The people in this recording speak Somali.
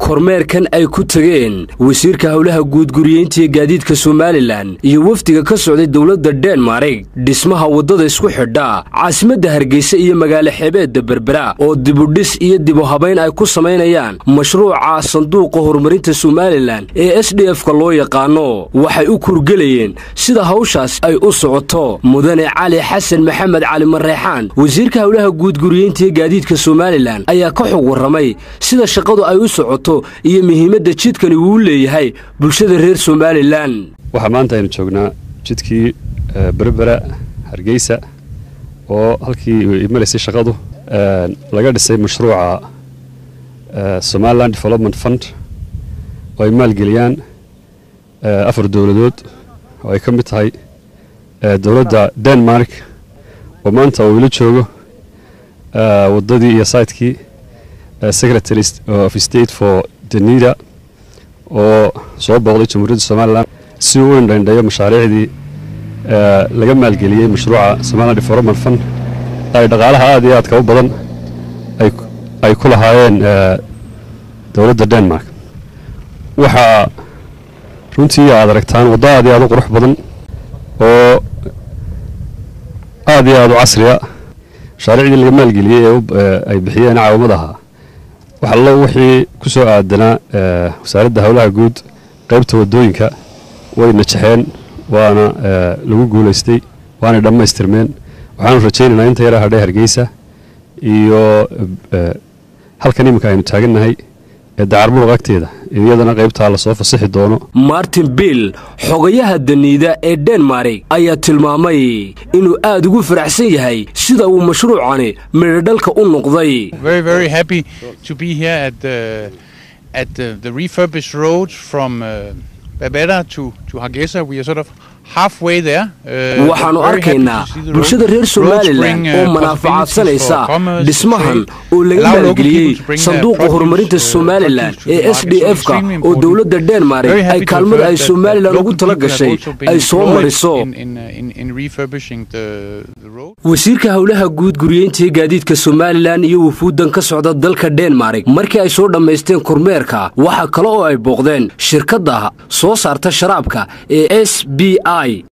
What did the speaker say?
kormeerkan ay ku tageen wasiirka howlaha guudguriyeyntiiyo gaadiidka somalilan iyo wafdiga ka socday dowladda denmark dhismaha waddada isku xidha caasimadda hargeysa iyo magaalo xeebeedda berbera oo dibudhis iyo dibu habayn ay ku samaynayaan mashruuca sanduuqa horumarinta somalilan ee s d f-ka loo yaqaano waxay u kurgelayeen sida hawshaas ay u socoto mudane cali xasan maxamed cali mareexaan wasiirka howlaha guudguriyeyntiiyo gaadiidka somalilan ayaa ka xog warramay sida shaqadu ay u socoto iyo muhiimadda jidkani uu leeyahay bulshada reer somalilan waxaa maanta aynu joognaa jidkii berbera hargeysa oo halkii imanaysay shaqadu laga dhisay mashruuca somalilan development fund oo ay maalgeliyaan afar dowladood oo ay ka mid tahay dowladda denmark oo maanta uu ila joogo waddadii iyo saytkii secretary of state for denida oo soo booqday jamhuuriyadda somalilan si uu u indhaindhayo mashaariicdii laga maalgeliyey mashruuca somalilan development fund ay dhaqaalaha aad iyo aadka u badan ay ku lahaayeen dowladda denmark waxaa runtii aad aragtaan waddo aad iyo aad u qurux badan oo aad iyo aad u casriya mashaariicdii laga maalgeliyey ee ay bixiyeen caawamadaha waxallo wixii ku soo aadanaa wasaaradda howlaha guud qaybta waddooyinka way najaxeen waana lagu guulaystay waanay dhammaystirmeen waxaanu rajaynaynaa inta yara hadhay hargeysa iyo halkan iminka aynu taagannahay ee dacarburuq agteeda iyadana qaybtaa lasoo fasixi doono martin bill xogayaha daniida ee denmark ayaa tilmaamay inuu aad ugu faraxsan yahay sida uu mashruucani midhodhalka u noqday waxaannu arkaynaa bulshada reer somalilan oo manaafacaadsanaysa dhismahan oo laga maalgeliyey sanduuqa horumarinta somalilan ee s d f-ka oo dowladda denmark ay kaalmada ay somalilan ugu tala gashay ay soo mariso wasiirka howlaha guud guriyeyntii gaadiidka somalilan iyo wufuuddan ka socda dalka denmark markii ay soo dhammaysteen kormeerka waxaa kale oo ay booqdeen shirkadda soo saarta sharaabka ee s b i